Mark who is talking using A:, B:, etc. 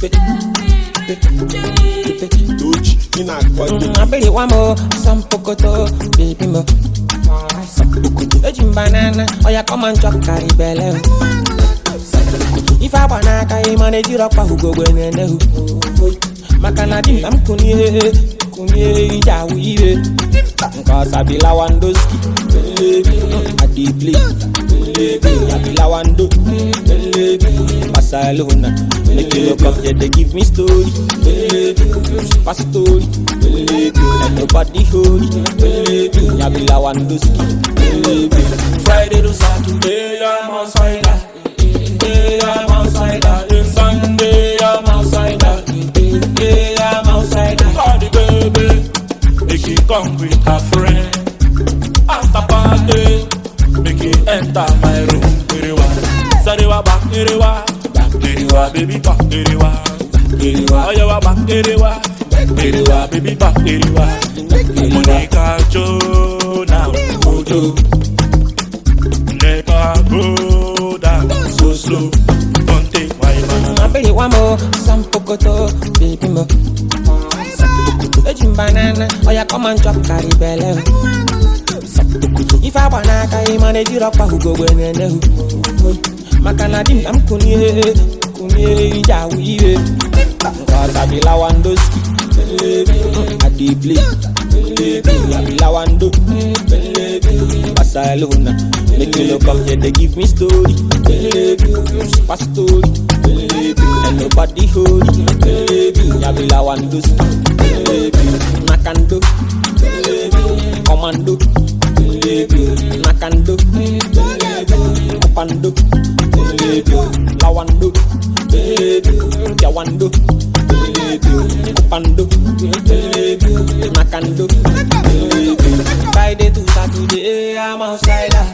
A: Doji, ị na-akọ ide.
B: Mm, abịrị wa mo sampokoto baby mo sampokoto eji m banana oya come and chop carry belle o. ife agba n'aka ị ma na-ejiri ọkpa ugogbe na-ene hu maka na di m ka m kunie kunie ije awụ iwe nke ọsa bi lawandoski adible abi lawando Barcelona make you look up yeah they give me story super story and nobody holy abi lawandoski
C: Friday to Saturday, I'm outside. Hey, I'm outside. Then Sunday, I'm outside. Hey, I'm outside. Call the baby, make it come with her friend. After party, make it enter my room. Iriwa, Sariwa back, Iriwa, Iriwa, baby back, Iriwa, Iriwa, Oyawa back, Iriwa, Iriwa, baby back, Iriwa. Monica Joe now, Ojo. Never go down so slow. Don't take my man.
B: abịrị wa mo sampokoto baby mo eji m banana oya come and chop carry belle o. ife agba n'aka ị ma na-ejiri ọkpa ugogbe na-ene hu maka na di m ka m kunie kunie ije awụ iwe nke ọsa bi lawandoski adible abi lawando Barcelona make you look up yeah they give me story super story and nobody holy abi lawandoski nakando commando nakando opando lawando yawando opando nakando Friday to Saturday I'm outside